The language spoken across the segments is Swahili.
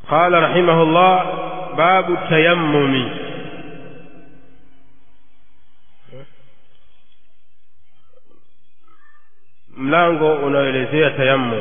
قال رحمه الله باب التيمم mlango unaoelezea tayammum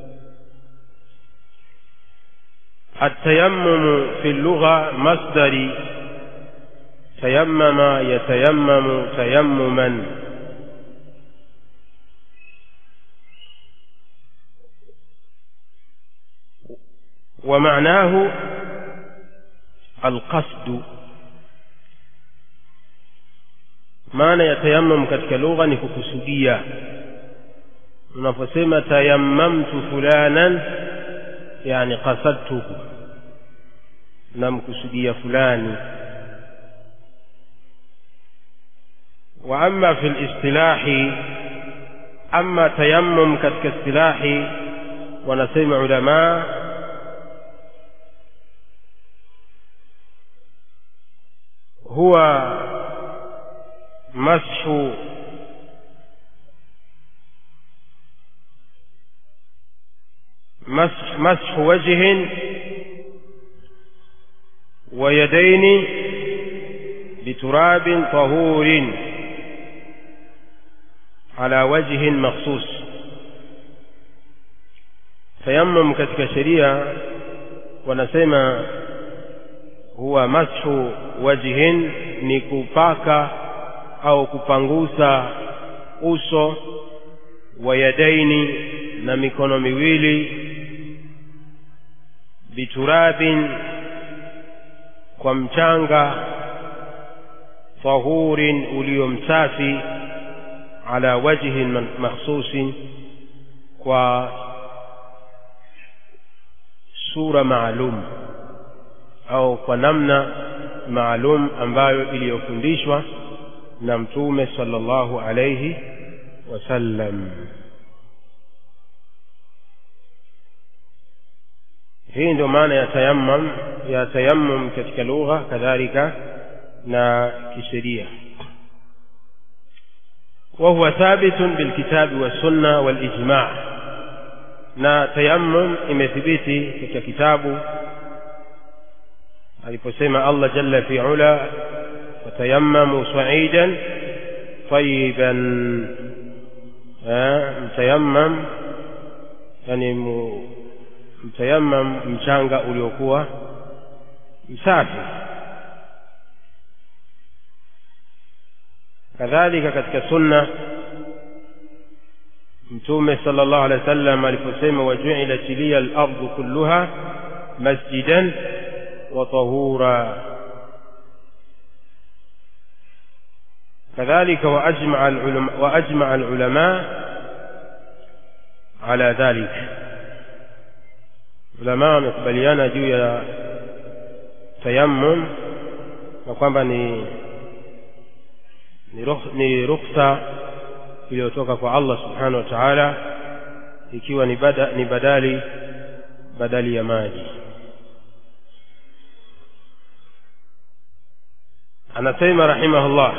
التيمم في اللغة مصدر تيمم يتيمم تيمما ومعناه القصد maana ya tayammum katika lugha ni kukusudia unaposema tayammamtu fulanan yani qasadtuhu namkusudia fulani wa amma fi listilahi ama tayammum katika istilahi wanasema ulamaa huwa mashu مسح, مسح وجه ويدين بتراب طهور على وجه مخصوص تيمم katika sheria wanasema huwa mashu wajhin ni kupaka au kupangusa uso wa yadaini na mikono miwili biturabin kwa mchanga tahurin ulio msafi ala wajhin makhsusin kwa sura maalum au kwa namna maalum ambayo iliyofundishwa na mtume sallallahu alayhi wasallam hii ndio maana ya tayammum ya tayammum katika lugha kadhalika na kisheria وهو ثابت بالكتاب والسنة والإجماع na tayammum imethibiti katika kitabu aliposema Allah jalla fi ula fatayammamu sa'idan tayyiban mtayammam yani mtayammam mchanga uliokuwa msafi kadhalika katika sunna mtume sala llahu alehi wa sallam aliposema wajuilat liya lardu kulluha masjidan wa tahura كذلك وأجمع العلماء, وأجمع العلماء على ذلك ulama wamekubaliana juu ya tayammum na kwamba ni ni rukhsa iliyotoka kwa Allah subhanahu wa ta'ala ikiwa ni, bada, ni badali badali ya maji anasema rahimahullah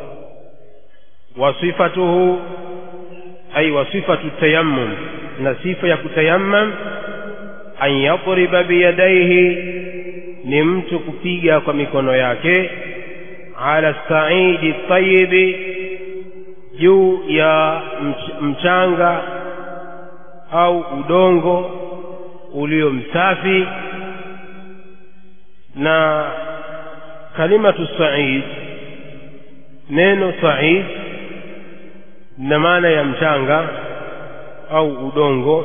wasifatuhu ay wasifatu tayammum na sifa ya kutayammam an yadriba biyadaihi ni mtu kupiga kwa mikono yake ala saidi tayibi juu ya mchanga au udongo ulio msafi na kalimatu said neno said na maana ya mchanga au udongo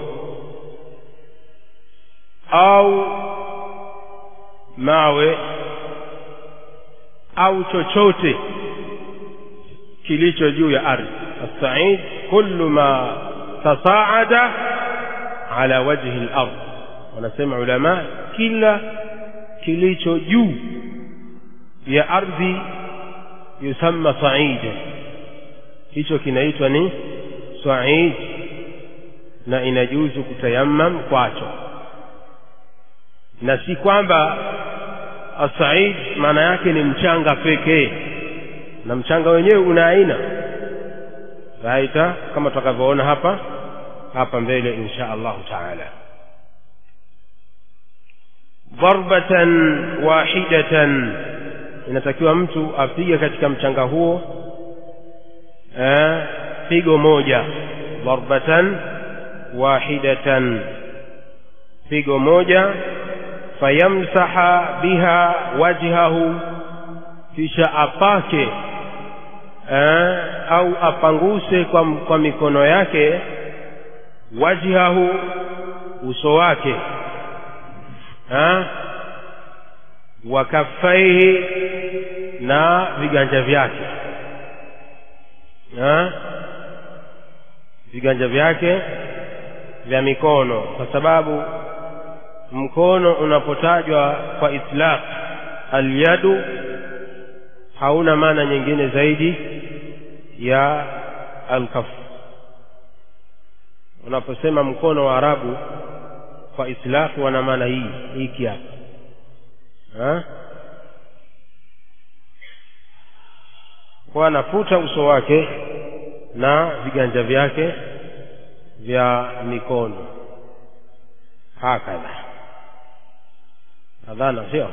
au mawe au chochote kilicho juu ya ardhi as-sa'id kullu ma tasaada ala wajhi al-ard wanasema ulama kila kilicho juu ya ardhi yusamma sa'ida hicho kinaitwa ni sa'id na inajuzu kutayammam kwacho na si kwamba asaid maana yake ni mchanga pekee na mchanga wenyewe una aina raita kama tutakavyoona hapa hapa mbele insha allahu taala darbatan wahidatan inatakiwa mtu apige katika mchanga huo eh, pigo moja darbatan wahidatan pigo moja fayamsaha biha wajhahu kisha apake eh, au apanguse kwa, kwa mikono yake wajhahu uso wake eh, wa kaffaihi na viganja vyake eh, viganja vyake vya mikono kwa sababu mkono unapotajwa kwa itlaq alyadu hauna maana nyingine zaidi ya alkaf unaposema mkono wa arabu kwa itlaq wana maana hii hiki hapa kwa anafuta uso wake na viganja vyake vya mikono hakadha adhana sio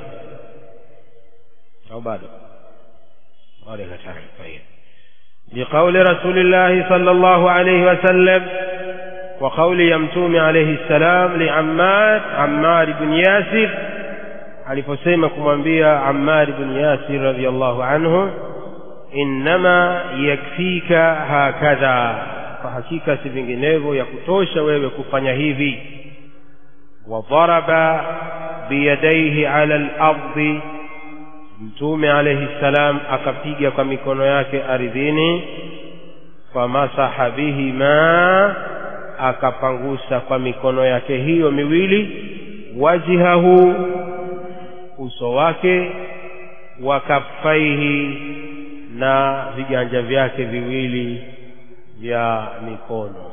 au bado wale katani طيب بقول رسول الله صلى الله عليه وسلم وقول يمتوم عليه السلام لعمار عمار بن ياسر aliposema kumwambia Ammar ibn Yasir radhiyallahu anhu innama yakfika hakadha kwa hakika si vinginevyo ya kutosha wewe kufanya hivi wadharaba biyadaihi ala al-ardi mtume alayhi salam akapiga kwa mikono yake ardhini famasaha bihima akapangusa kwa mikono yake hiyo miwili wajhahu uso wake wa kaffaihi na viganja vyake viwili vya mikono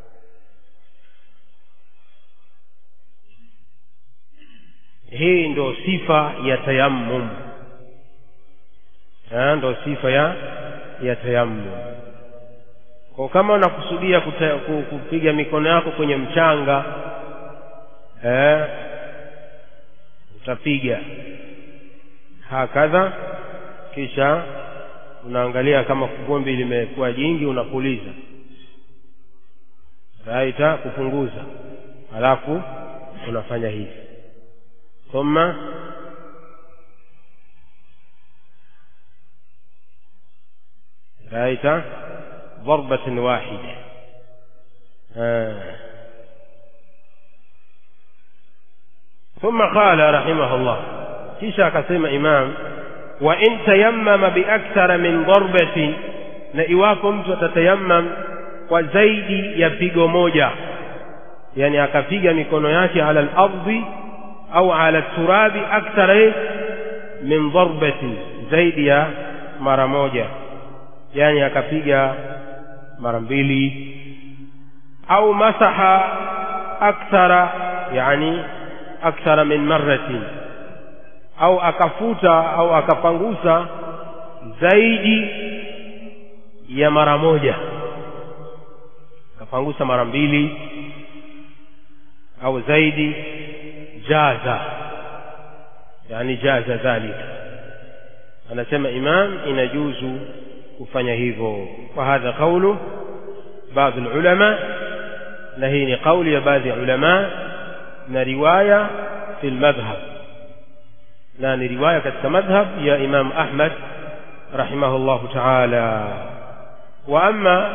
hii ndo sifa ya tayammum ha, ndo sifa ya ya tayammum kwa kama unakusudia kuta, kupiga mikono yako kwenye mchanga eh, utapiga hakadha kisha unaangalia kama vumbi limekuwa jingi unapuliza raita kupunguza halafu unafanya hivi thumma raita ضربة واحدة آه. ثم قال رحمه الله kisha akasema imam wa in tayammama biakthara min darbatin na iwapo mtu atatayammam kwa zaidi ya pigo moja yani akapiga mikono yake ala al-ardhi au ala turabi akthara min darbatin zaidi ya mara moja yani akapiga mara mbili au masaha akthara yani akthara min marratin au akafuta au akapangusa zaidi ya mara moja akapangusa mara mbili au zaidi jaza yani jaza dhalika anasema imam inajuzu kufanya hivyo wa hadha qawlu baadhi ulama na hii ni kauli ya baadhi ya ulama na riwaya fi almadhhab na ni riwaya katika madhhab ya Imam Ahmad rahimahullahu ta'ala wa amma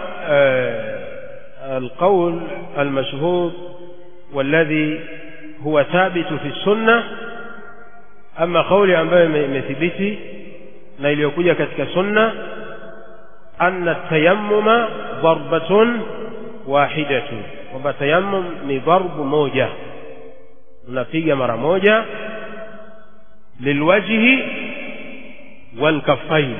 القول المشهور والذي هو ثابت في السنة أما قولي ambayo imethibiti na iliyokuja katika sunna anna tayammuma darbatun wahidatun kwamba tayammum ni darbu moja unapiga mara moja lilwajhi walkaffain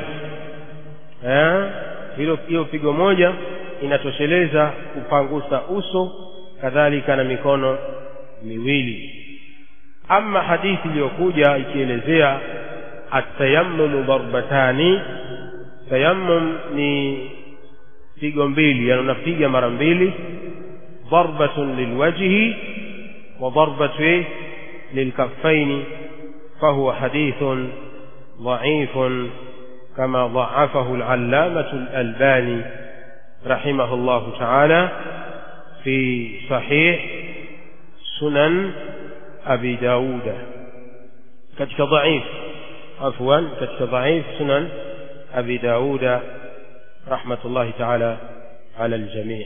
hilo hiyo pigo moja inatosheleza kupangusa uso kadhalika na mikono miwili ama hadithi iliyokuja ikielezea atayammumu darbatani tayammum ni pigo mbili yani unapiga mara mbili darbatun lilwajhi wa darbatu للكفين فهو حديث ضعيف كما ضعفه العلامة الألباني رحمه الله تعالى في صحيح سنن أبي داود كتك ضعيف عفوا كتك ضعيف سنن أبي داود رحمة الله تعالى على الجميع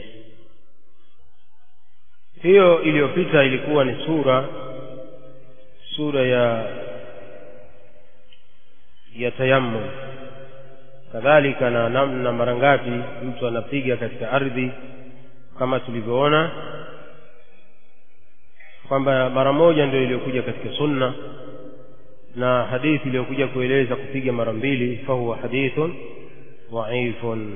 hiyo iliyopita ilikuwa ni sura sura ya ya tayammum kadhalika na namna mara ngapi mtu anapiga katika ardhi kama tulivyoona kwamba mara moja ndio iliyokuja katika sunna na hadithi iliyokuja kueleza kupiga mara mbili fahuwa hadithun dhaifun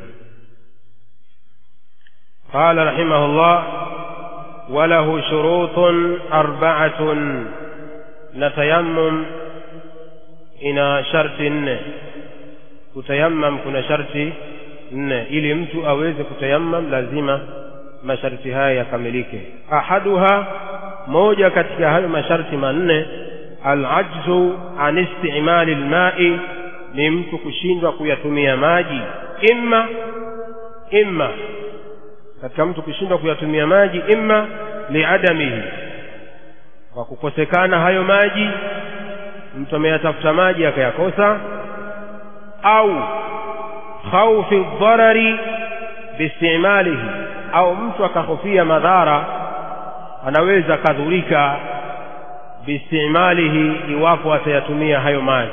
قال رحمه الله وله شروط أربعة نتيمم ina sharti nne kutayammam kuna sharti nne ili mtu aweze kutayammam lazima masharti haya yakamilike ahaduha moja katika hayo masharti manne alajzu an istimali lmai ni mtu kushindwa kuyatumia maji imma imma katika mtu kushindwa kuyatumia maji imma liadamihi kwa kukosekana hayo maji mtu ameyatafuta maji akayakosa au khaufi dharari biistimalihi au mtu akahofia madhara anaweza akadhurika biistimalihi iwapo atayatumia hayo maji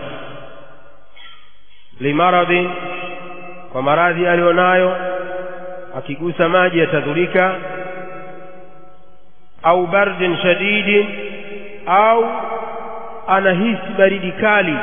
limaradhi kwa maradhi aliyonayo akigusa maji yatadhurika au bardin shadidin au anahisi baridi kali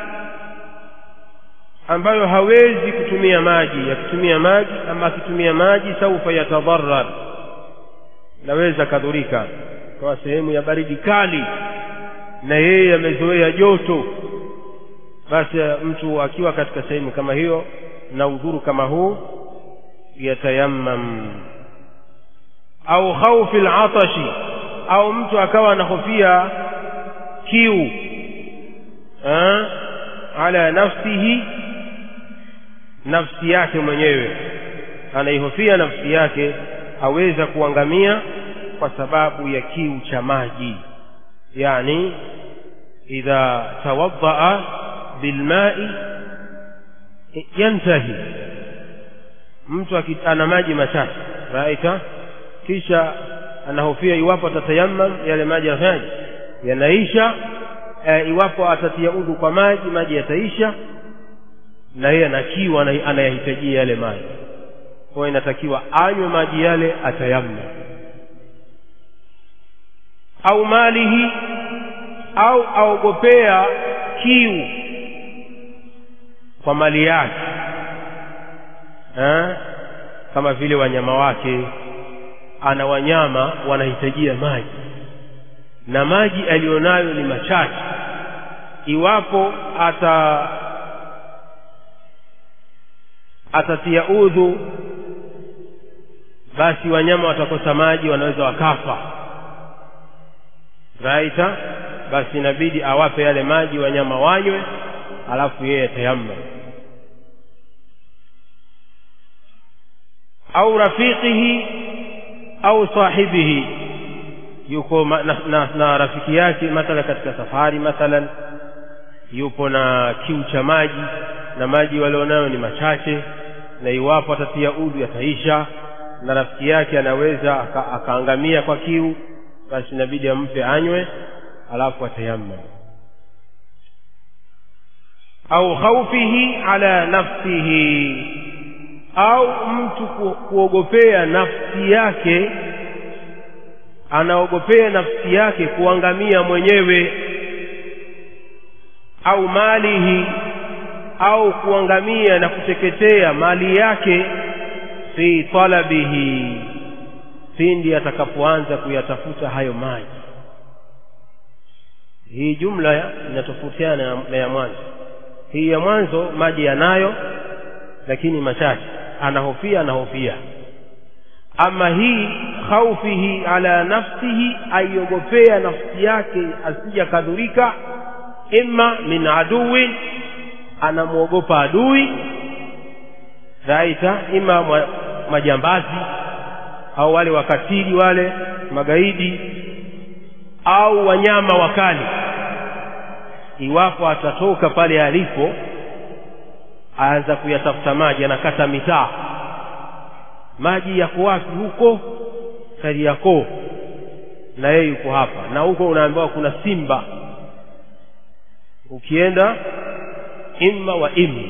ambayo hawezi kutumia maji akitumia maji ama akitumia maji saufa yatadharar naweza kadhurika kwa sehemu ya baridi kali na yeye amezoea joto basi mtu akiwa katika sehemu kama hiyo na udhuru kama huu yatayammam au khaufi latashi au mtu akawa anahofia kiu ha? ala nafsihi nafsi yake mwenyewe anaihofia nafsi yake aweza kuangamia kwa sababu ya kiu cha maji yani idha tawaddaa bilmai yantahi mtu ana maji machache raita kisha anahofia iwapo atatayammam yale maji yanafanyaje yanaisha e, iwapo atatia udhu kwa maji maji yataisha na yeye anakiwa anayahitajia yale maji kwa inatakiwa anywe maji yale atayammam au malihi au aogopea kiu kwa mali yake ha? kama vile wanyama wake ana wanyama wanahitajia maji na maji aliyonayo ni machache iwapo ata atatia udhu basi wanyama watakosa maji wanaweza wakafa raita basi inabidi awape yale maji wanyama wanywe alafu yeye atayamma au rafiqihi au sahibihi yuko na, na, na rafiki yake mathala katika safari mathalan yupo na kiu cha maji na maji walionayo ni machache na iwapo atatia udhu yataisha na rafiki yake anaweza aka, akaangamia kwa kiu basi inabidi ampe anywe alafu atayammam au khaufihi ala nafsihi au mtu ku, kuogopea nafsi yake anaogopea nafsi yake kuangamia mwenyewe au malihi au kuangamia na kuteketea mali yake fi talabihi pindi atakapoanza kuyatafuta hayo maji hii jumla inatofautiana na ya mwanzo hii ya mwanzo maji yanayo lakini machache anahofia anahofia ama hii khaufihi ala nafsihi aiogopea nafsi yake asija kadhurika imma min aduwin anamwogopa adui raita ima mwa- majambazi au wale wakatili wale magaidi au wanyama wakali iwapo atatoka pale alipo aanza kuyatafuta maji anakata mitaa maji yako wapi huko Kariakoo na yeye yuko hapa na huko unaambiwa kuna simba ukienda imma wa imma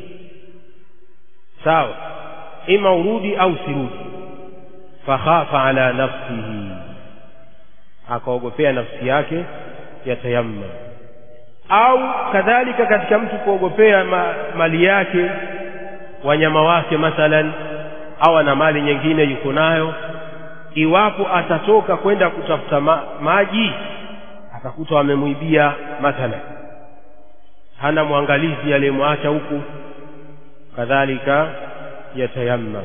sawa ima urudi au sirudi fakhafa ala nafsihi akaogopea nafsi yake yatayammam au kadhalika katika mtu kuogopea ma, mali yake wanyama wake mathalan au ana mali nyingine yuko nayo iwapo atatoka kwenda kutafuta ma, maji atakuta wamemwibia mathalan hana mwangalizi aliyemwacha huku kadhalika yatayammam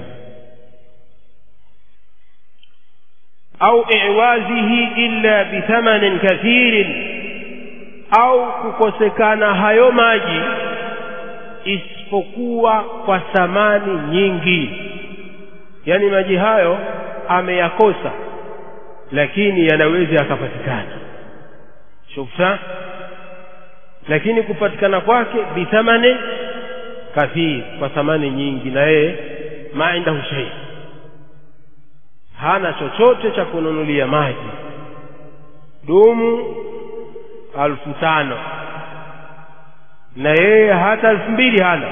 au iwazihi illa bithamanin kathirin au kukosekana hayo maji isipokuwa kwa thamani nyingi yaani maji hayo ameyakosa lakini yanaweza yakapatikana shufta lakini kupatikana kwake bithamanin kathir kwa thamani nyingi na yeye ma indahu shay hana chochote cha kununulia maji dumu alfu tano na yeye hata elfu mbili hana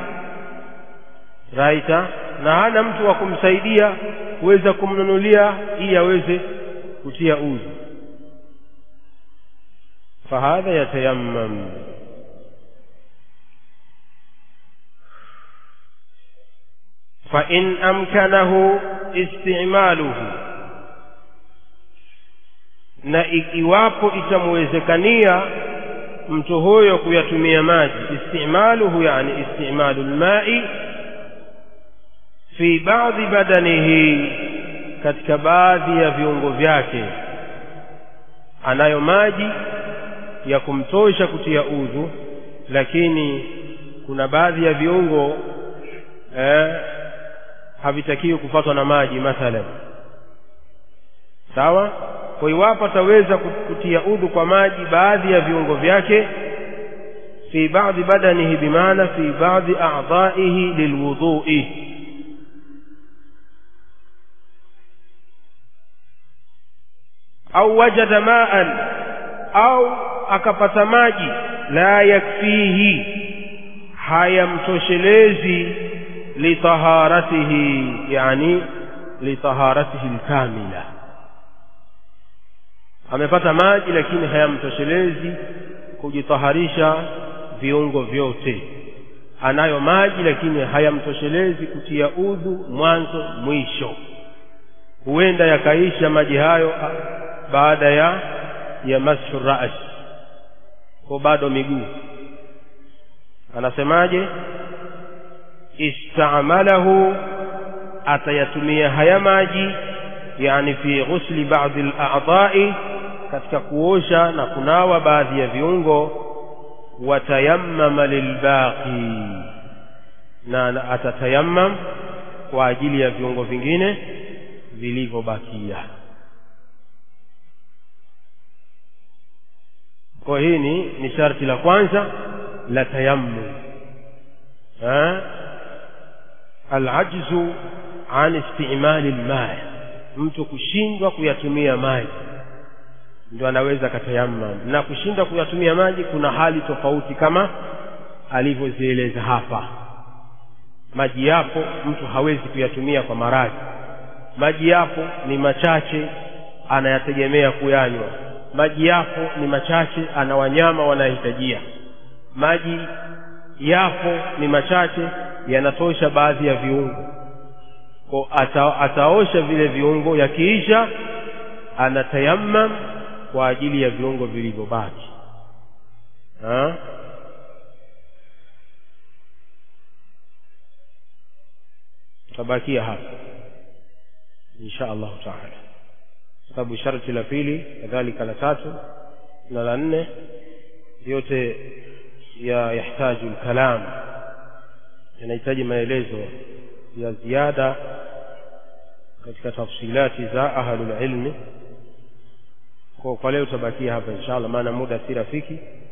raita na hana mtu wa kumsaidia kuweza kumnunulia ili aweze kutia udhu fahadha yatayammam فإن أمكنه استعماله na iwapo itamwezekania mtu huyo kuyatumia maji istimaluhu yani istimalu lmai fi baadhi badanihi katika baadhi ya viungo vyake anayo maji ya kumtosha kutia udhu lakini kuna baadhi ya viungo eh, havitakiwi kupatwa na maji mathalan sawa kwa iwapo ataweza kutia udhu kwa maji baadhi ya viungo vyake fi baadhi badanihi bimaana fi baadhi a'dha'ihi lilwudhu'i au wajada ma'an au akapata maji la yakfihi hayamtoshelezi litaharatihi yani litaharatihi alkamila amepata maji lakini hayamtoshelezi kujitaharisha viungo vyote anayo maji lakini hayamtoshelezi kutia udhu mwanzo mwisho huenda yakaisha maji hayo baada ya ya mashu ras kwa bado miguu anasemaje istamalahu atayatumia haya maji yani fi ghusli baadhi al-a'dha'i katika kuosha na kunawa baadhi ya viungo watayammama lilbaqi na atatayammam kwa ajili ya viungo vingine vilivyobakia kwa hii ni ni sharti la kwanza la tayammum alajzu an istimali lmai mtu kushindwa kuyatumia maji ndio anaweza akatayammam na kushindwa kuyatumia maji kuna hali tofauti kama alivyozieleza hapa maji yapo mtu hawezi kuyatumia kwa maradhi maji yapo ni machache anayategemea kuyanywa maji yapo ni machache ana wanyama wanahitajia maji yapo ni machache yanatosha baadhi ya viungo ko ata, ataosha vile viungo yakiisha anatayammam kwa ajili ya viungo vilivyobaki tabakia hapa insha allahu taala sababu sharti la pili kadhalika la tatu na la nne yote ya yahtaju lkalam yanahitaji maelezo ya ziada katika tafsilati za ahlulilmi kwa kwa leo tutabakia hapa insha allah maana muda si rafiki